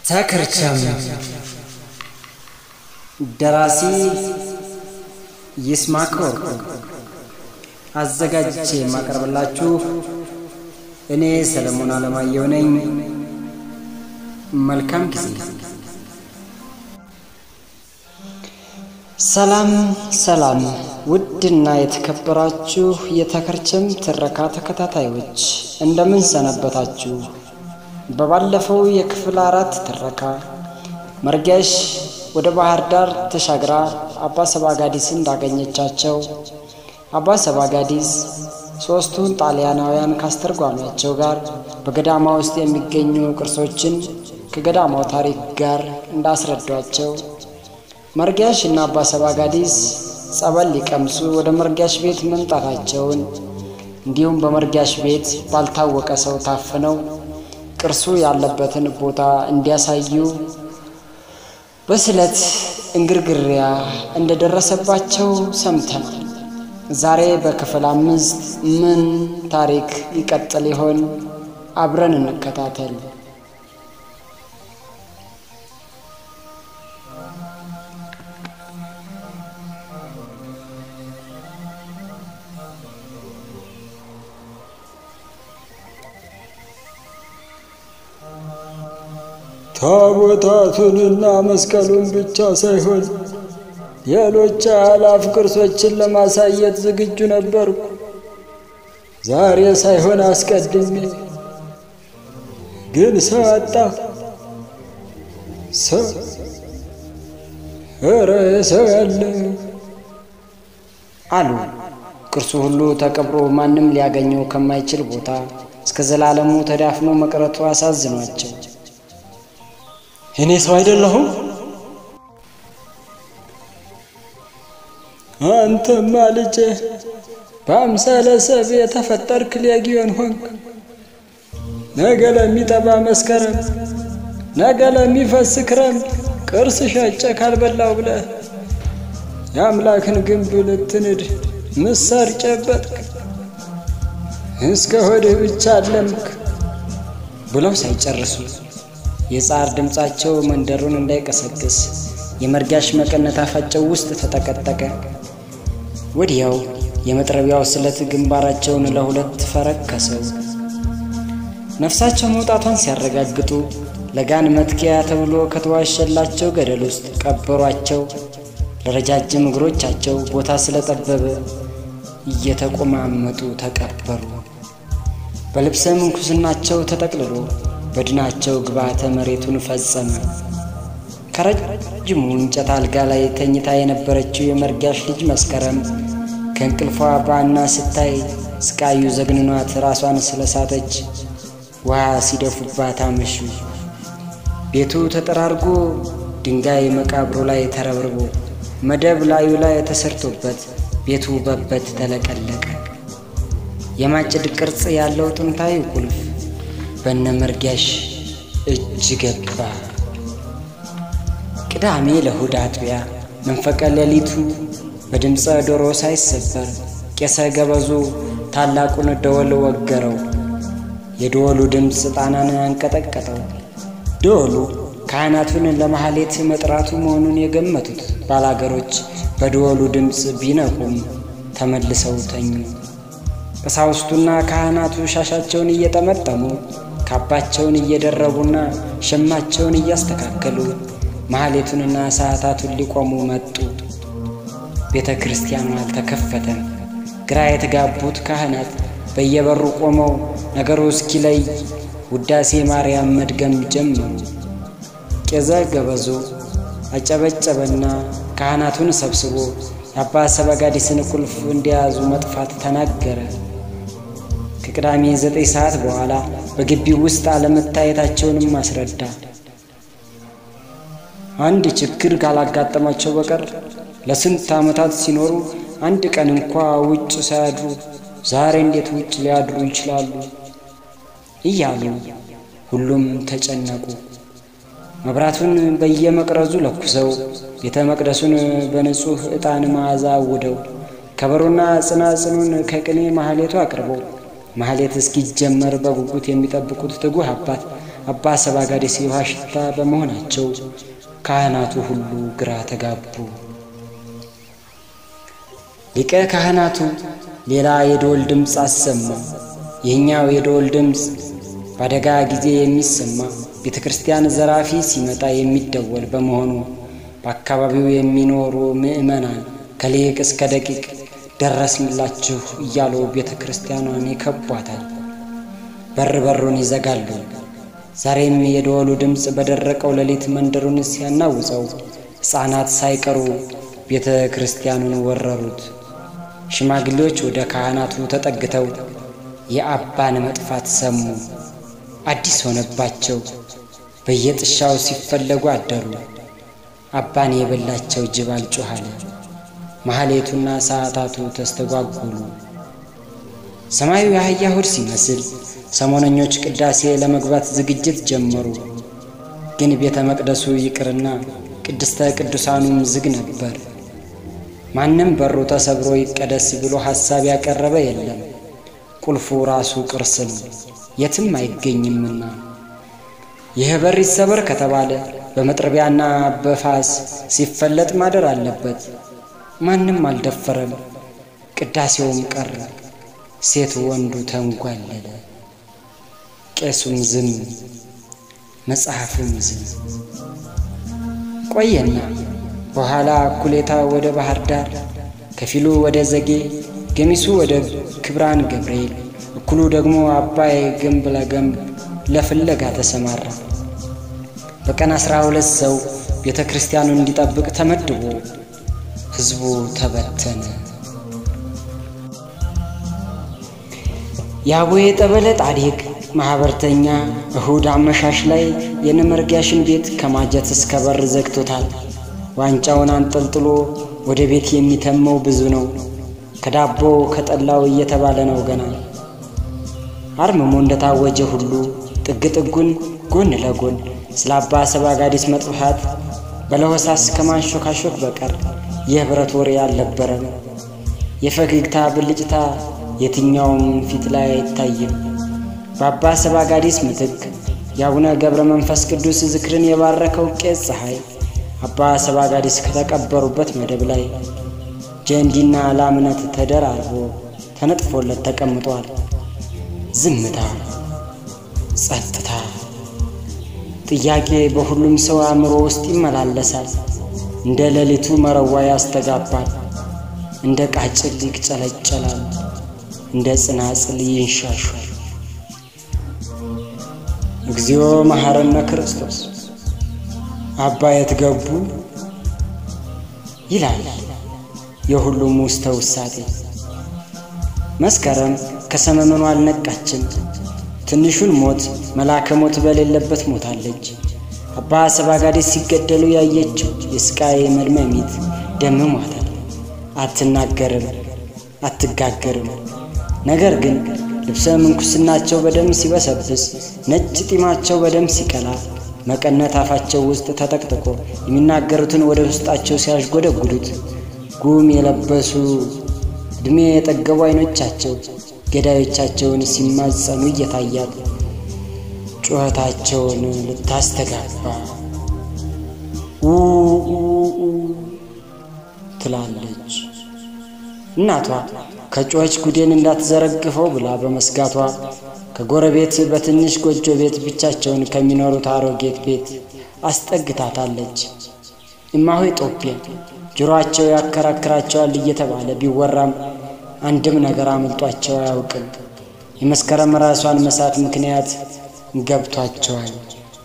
ተክርቸም ደራሲ ይስማዕከ ወርቁ አዘጋጅቼ የማቀርብላችሁ እኔ ሰለሞን አለማየሁ ነኝ። መልካም ጊዜ። ሰላም ሰላም! ውድና የተከበራችሁ የተከርቸም ትረካ ተከታታዮች እንደምን ሰነበታችሁ? በባለፈው የክፍል አራት ትረካ መርገሽ ወደ ባህር ዳር ተሻግራ አባ ሰባጋዲስ እንዳገኘቻቸው አባ ሰባጋዲስ ሦስቱን ጣሊያናውያን ካስተርጓሚያቸው ጋር በገዳማ ውስጥ የሚገኙ ቅርሶችን ከገዳማው ታሪክ ጋር እንዳስረዷቸው መርጋሽ እና አባ ሰባጋዲስ ጸበል ሊቀምሱ ወደ መርጋሽ ቤት መምጣታቸውን እንዲሁም በመርጋሽ ቤት ባልታወቀ ሰው ታፍነው ቅርሱ ያለበትን ቦታ እንዲያሳዩ በስለት እንግርግሪያ እንደደረሰባቸው ሰምተናል። ዛሬ በክፍል አምስት ምን ታሪክ ይቀጥል ይሆን? አብረን እንከታተል። ታቦታቱንና መስቀሉን ብቻ ሳይሆን ሌሎች አላፍ ቅርሶችን ለማሳየት ዝግጁ ነበርኩ። ዛሬ ሳይሆን አስቀድሜ ግን ሰው አጣ። ሰው ኧረ ሰው ያለ አሉ። ቅርሱ ሁሉ ተቀብሮ ማንም ሊያገኘው ከማይችል ቦታ እስከ ዘላለሙ ተዳፍኖ መቅረቱ አሳዝኗቸው እኔ ሰው አይደለሁም? አንተማ ልጄ በአምሳለ ሰብ የተፈጠርክ ሌጊዮን ሆንክ። ነገ ለሚጠባ መስከረም፣ ነገ ለሚፈስ ክረምት ቅርስ ሸጬ ካልበላው ብለህ የአምላክን ግንብ ልትንድ ምሳር ጨበጥክ። እስከ ሆድህ ብቻ አለምክ ብለው ሳይጨርሱ የጻር ድምፃቸው መንደሩን እንዳይቀሰቅስ የመርጋሽ መቀነት አፋቸው ውስጥ ተጠቀጠቀ። ወዲያው የመጥረቢያው ስለት ግንባራቸውን ለሁለት ፈረከሰው። ነፍሳቸው መውጣቷን ሲያረጋግጡ ለጋን መትኪያ ተብሎ ከተዋሸላቸው ገደል ውስጥ ቀበሯቸው። ለረጃጅም እግሮቻቸው ቦታ ስለጠበበ እየተቆማመጡ ተቀበሩ። በልብሰ ምንኩስናቸው ተጠቅልሎ በድናቸው ግብዓተ መሬቱን ፈጸመ። ከረጅሙ እንጨት አልጋ ላይ ተኝታ የነበረችው የመርጋሽ ልጅ መስከረም ከእንቅልፏ ባና ስታይ ስቃዩ ዘግንኗት ራሷን ስለሳተች ውሃ ሲደፉባት አመሹ። ቤቱ ተጠራርጎ ድንጋይ መቃብሩ ላይ ተረብርቦ መደብ ላዩ ላይ ተሰርቶበት ቤቱ በበት ተለቀለቀ። የማጭድ ቅርጽ ያለው ጥንታዊ ቁልፍ በነ መርጋሽ እጅ ገባ። ቅዳሜ ለእሑድ አጥቢያ መንፈቀ ሌሊቱ በድምፀ ዶሮ ሳይሰበር ቄሰ ገበዙ ታላቁን ደወል ወገረው። የደወሉ ድምፅ ጣናን አንቀጠቀጠው። ደወሉ ካህናቱን ለማህሌት መጥራቱ መሆኑን የገመቱት ባላገሮች በደወሉ ድምፅ ቢነቁም ተመልሰው ተኙ። ቀሳውስቱና ካህናቱ ሻሻቸውን እየጠመጠሙ ካባቸውን እየደረቡና ሸማቸውን እያስተካከሉ ማህሌቱንና ሰዓታቱን ሊቆሙ መጡ። ቤተ ክርስቲያኑ አልተከፈተም። ግራ የተጋቡት ካህናት በየበሩ ቆመው ነገሩ እስኪለይ ውዳሴ ማርያም መድገም ጀመሩ። ቄዘ ገበዙ አጨበጨበና ካህናቱን ሰብስቦ የአባ ሰባጋዲስን ቁልፍ እንዲያዙ መጥፋት ተናገረ። ከቅዳሜ ዘጠኝ ሰዓት በኋላ በግቢው ውስጥ አለመታየታቸውንም አስረዳ። አንድ ችግር ካላጋጠማቸው በቀር ለስንት ዓመታት ሲኖሩ አንድ ቀን እንኳ ውጭ ሳያድሩ ዛሬ እንዴት ውጭ ሊያድሩ ይችላሉ? እያሉ ሁሉም ተጨነቁ። መብራቱን በየመቅረዙ ለኩሰው ቤተ መቅደሱን በንጹሕ ዕጣን መዓዛ አውደው ከበሮና ጽናጽኑን ከቅኔ ማህሌቱ አቅርበው ማህሌት እስኪጀመር በጉጉት የሚጠብቁት ትጉህ አባት አባ ሰባጋዴስ የውሃ ሽታ በመሆናቸው ካህናቱ ሁሉ ግራ ተጋቡ። ሊቀ ካህናቱ ሌላ የደወል ድምፅ አሰማ። ይህኛው የደወል ድምፅ በአደጋ ጊዜ የሚሰማ ቤተ ክርስቲያን ዘራፊ ሲመጣ የሚደወል በመሆኑ በአካባቢው የሚኖሩ ምዕመናን ከሊቅ እስከ ደቂቅ ደረስንላችሁ እያሉ ቤተ ክርስቲያኗን ይከቧታል፣ በር በሩን ይዘጋሉ። ዛሬም የደወሉ ድምፅ በደረቀው ሌሊት መንደሩን ሲያናውጸው ሕፃናት ሳይቀሩ ቤተ ክርስቲያኑን ወረሩት። ሽማግሌዎች ወደ ካህናቱ ተጠግተው የአባን መጥፋት ሰሙ። አዲስ ሆነባቸው። በየጥሻው ሲፈለጉ አደሩ። አባን የበላቸው ጅብ አልጮህ አለ። ማህሌቱና ሰዓታቱ ተስተጓጎሉ። ሰማዩ የአህያ ሆድ ሲመስል ሰሞነኞች ቅዳሴ ለመግባት ዝግጅት ጀመሩ። ግን ቤተ መቅደሱ ይቅርና ቅድስተ ቅዱሳኑም ዝግ ነበር። ማንም በሩ ተሰብሮ ይቀደስ ብሎ ሐሳብ ያቀረበ የለም። ቁልፉ ራሱ ቅርስ ነው፣ የትም አይገኝምና። ይህ በር ይሰበር ከተባለ በመጥረቢያና በፋስ ሲፈለጥ ማደር አለበት። ማንም አልደፈረም። ቅዳሴውም ቀረ። ሴት ወንዱ ተንጓለለ። ቄሱም ዝም፣ መጽሐፉም ዝም። ቆየና በኋላ እኩሌታ ወደ ባህር ዳር፣ ከፊሉ ወደ ዘጌ፣ ገሚሱ ወደ ክብራን ገብርኤል፣ እኩሉ ደግሞ አባይ ግንብ ለገንብ ለፍለጋ ተሰማራ። በቀን አስራ ሁለት ሰው ቤተ ክርስቲያኑን እንዲጠብቅ ተመድቦ ሕዝቡ ተበተነ። የአቡዬ ጠበለ ጣዲቅ ማኅበርተኛ እሁድ አመሻሽ ላይ የነመርጊያሽን ቤት ከማጀት እስከ በር ዘግቶታል። ዋንጫውን አንጠልጥሎ ወደ ቤት የሚተመው ብዙ ነው። ከዳቦ ከጠላው እየተባለ ነው ገና። አርምሞ እንደታወጀ ሁሉ ጥግ ጥጉን ጎን ለጎን ስለ አባ ሰባጋዲስ መጥፋት በለሆሳስ ከማንሾካሾክ በቀር የኅብረት ወሬ አልነበረም። የፈገግታ ብልጭታ የትኛውም ፊት ላይ አይታይም። በአባ ሰባጋዲስ ምትክ የአቡነ ገብረ መንፈስ ቅዱስ ዝክርን የባረከው ቄስ ፀሐይ አባ ሰባጋዲስ ከተቀበሩበት መደብ ላይ ጀንዲና ላምነት ተደራርቦ ተነጥፎለት ተቀምጧል። ዝምታ፣ ጸጥታ፣ ጥያቄ በሁሉም ሰው አእምሮ ውስጥ ይመላለሳል። እንደ ሌሊቱ መረዋ ያስተጋባል። እንደ ቃጭል ይቅጨለጨላል። እንደ ጽናጽል ይንሻሻል። እግዚኦ መሐረነ ክርስቶስ አባ የት ገቡ ይላል የሁሉም ውስተ ውሳጤ። መስከረም ከሰመመኗ አልነቃችም። ትንሹን ሞት መላከ ሞት በሌለበት ሞታለች። አባ ሰባጋዴስ ሲገደሉ ያየችው የስቃይ መድመሚት ደምሟታል። አትናገርም፣ አትጋገርም። ነገር ግን ልብሰ ምንኩስናቸው በደም ሲበሰብስ፣ ነጭ ጢማቸው በደም ሲቀላ፣ መቀነት አፋቸው ውስጥ ተጠቅጥቆ የሚናገሩትን ወደ ውስጣቸው ሲያዥጎደጉዱት፣ ጉም የለበሱ ዕድሜ የጠገቡ ዓይኖቻቸው ገዳዮቻቸውን ሲማጸኑ እየታያት ጩኸታቸውን ልታስተጋባ ኡ ትላለች። እናቷ ከጮኸች ጉዴን እንዳትዘረግፈው ብላ በመስጋቷ ከጎረቤት በትንሽ ጎጆ ቤት ብቻቸውን ከሚኖሩት አሮጌት ቤት አስጠግታታለች። እማሆይ ጦቤ ጆሮአቸው ያከራክራቸዋል እየተባለ ቢወራም አንድም ነገር አምልጧቸው አያውቅም። የመስከረም ራሷን መሳት ምክንያት ገብቷቸዋል።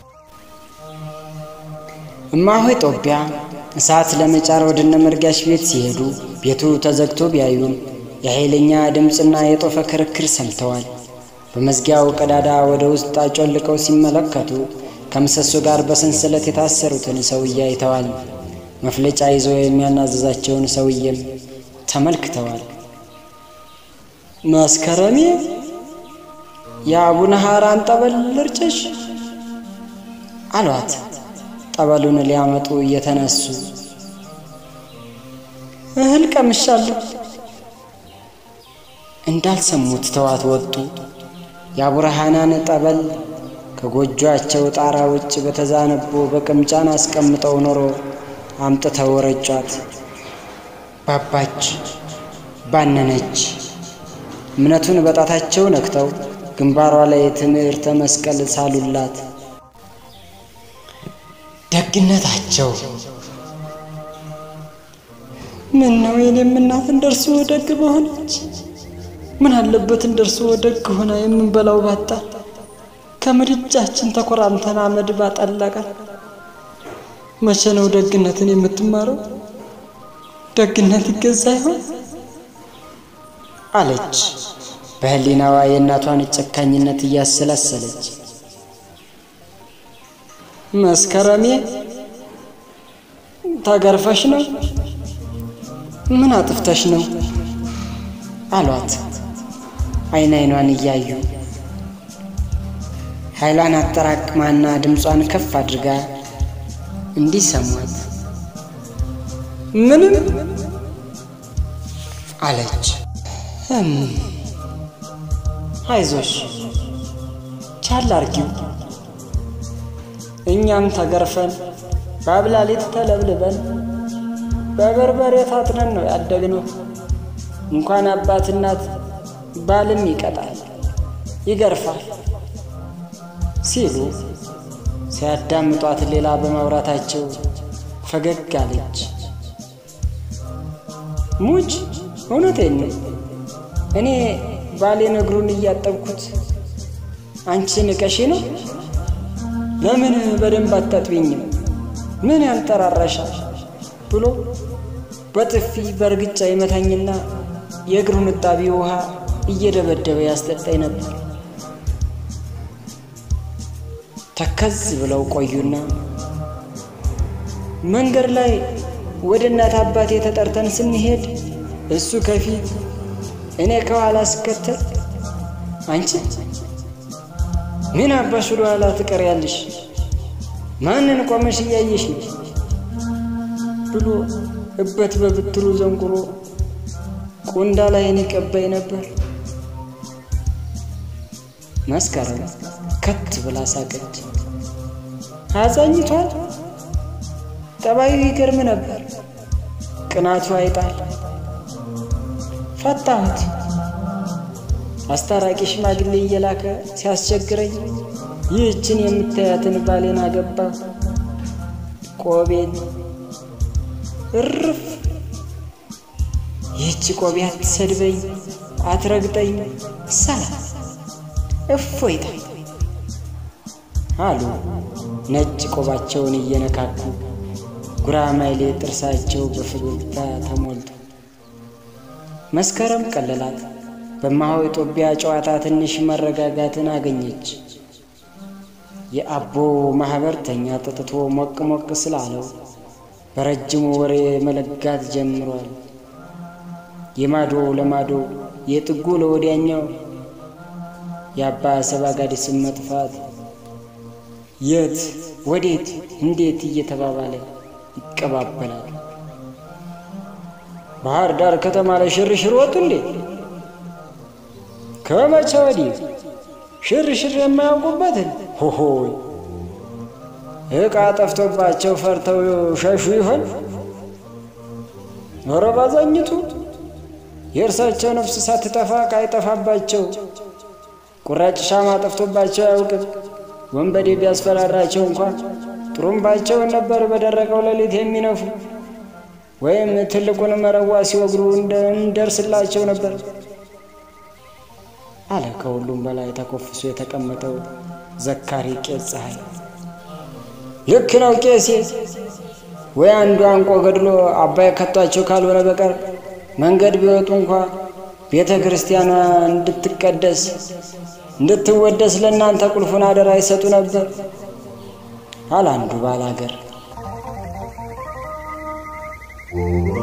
እማሆይ ጦቢያ እሳት ለመጫር ወደ እነ መርጋሽ ቤት ሲሄዱ ቤቱ ተዘግቶ ቢያዩም የኃይለኛ ድምፅና የጦፈ ክርክር ሰምተዋል። በመዝጊያው ቀዳዳ ወደ ውስጥ አጮልቀው ሲመለከቱ ከምሰሶ ጋር በሰንሰለት የታሰሩትን ሰውዬ አይተዋል። መፍለጫ ይዞ የሚያናዘዛቸውን ሰውዬም ተመልክተዋል። መስከረሜ የአቡነ ሐራን ጠበል ልርጭሽ አሏት። ጠበሉን ሊያመጡ እየተነሱ እህል ቀምሻለሁ እንዳልሰሙት ተዋት ወጡ። የአቡነ ሐናን ጠበል ከጎጇቸው ጣራ ውጭ በተዛነቦ በቅምጫን አስቀምጠው ኖሮ አምጥተው ረጯት። ባባች፣ ባነነች። እምነቱን በጣታቸው ነክተው ግንባሯ ላይ ትምህርተ መስቀል ሳሉላት። ደግነታቸው ምን ነው የኔም እናት እንደርሱ ደግ በሆነች። ምን አለበት እንደርሱ ደግ ሆና የምንበላው ባጣ ከምድጃችን ተኮራምተን አመድ ባጠለቀን። መቼ ነው ደግነትን የምትማረው? ደግነት ይገዛ ይሆን አለች በህሊናዋ የእናቷን ጨካኝነት እያሰላሰለች። መስከረሜ ተገርፈሽ ነው? ምን አጥፍተሽ ነው አሏት አይን አይኗን እያዩ። ኃይሏን አጠራቅማና ድምጿን ከፍ አድርጋ እንዲሰሟት ምንም አለች። አይዞሽ ቻል አርጊው። እኛም ተገርፈን በአብላሊት ተለብልበን በበርበሬ ታጥነን ነው ያደግነው። እንኳን አባት እናት ባልም ይቀጣል፣ ይገርፋል ሲሉ ሲያዳምጧት ሌላ በማውራታቸው ፈገግ አለች። ሙች እውነቴን ነው። እኔ ባሌን እግሩን እያጠብኩት አንቺ ንቀሽ ነው? ለምን በደንብ አታጥቢኝም? ምን ያንጠራራሻል? ብሎ በጥፊ በእርግጫ ይመታኝና የእግሩን እጣቢ ውሃ እየደበደበ ያስጠጣኝ ነበር። ተከዝ ብለው ቆዩና መንገድ ላይ ወደ እናት አባቴ ተጠርተን ስንሄድ እሱ ከፊት እኔ ከኋላ ስከተል፣ አንቺ ምን አባሽ ወደ ኋላ ትቀሪያለሽ? ማንን ቆመሽ እያየሽ ነው? ብሎ እበት በብትሩ ዘንቁሮ ቁንዳ ላይን ይቀባይ ነበር። መስከረም ከት ብላ ሳቀች። አዛኝቷል። ጠባዩ ይገርም ነበር። ቅናቱ አይጣል። ፈታሁት። አስታራቂ ሽማግሌ እየላከ ሲያስቸግረኝ ይህችን የምታያትን ባሌን አገባሁ። ቆቤን እርፍ። ይህች ቆቤ አትሰድበኝ፣ አትረግጠኝ፣ ሰላም እፎይታ አሉ ነጭ ቆባቸውን እየነካኩ ጉራማይሌ ጥርሳቸው በፈገግታ ተሞልቶ። መስከረም ቀለላት። በማሆ ኢትዮጵያ ጨዋታ ትንሽ መረጋጋትን አገኘች። የአቦ ማህበርተኛ ጠጥቶ ሞቅ ሞቅ ስላለው በረጅሙ ወሬ መለጋት ጀምሯል። የማዶ ለማዶ የጥጉ ለወዲያኛው የአባ ሰባጋዲስን መጥፋት የት ወዴት እንዴት እየተባባለ ይቀባበላል። ባህር ዳር ከተማ ላይ ሽርሽር ወጡ እንዴ? ከመቼ ወዲህ ሽርሽር የማያውቁበትን ሆሆይ ዕቃ ጠፍቶባቸው ፈርተው ሸሹ ይሆን? ኧረ ባዛኝቱ የእርሳቸው ነፍስ ሳትጠፋ ዕቃ አይጠፋባቸው። ቁራጭ ሻማ ጠፍቶባቸው አያውቅም። ወንበዴ ቢያስፈራራቸው እንኳን ጥሩምባቸውን ነበር በደረቀው ሌሊት የሚነፉ ወይም ትልቁን መረዋ ሲወግሩ እንደርስላቸው ነበር አለ ከሁሉም በላይ ተኮፍሶ የተቀመጠው ዘካሪ ቄስ ፀሐይ። ልክ ነው ቄሴ። ወይ አንዱ አንቆ ገድሎ አባይ ከቷቸው ካልሆነ በቀር መንገድ ቢወጡ እንኳ ቤተ ክርስቲያኗ እንድትቀደስ እንድትወደስ ለእናንተ ቁልፉን አደራ ይሰጡ ነበር አለ አንዱ ባላገር።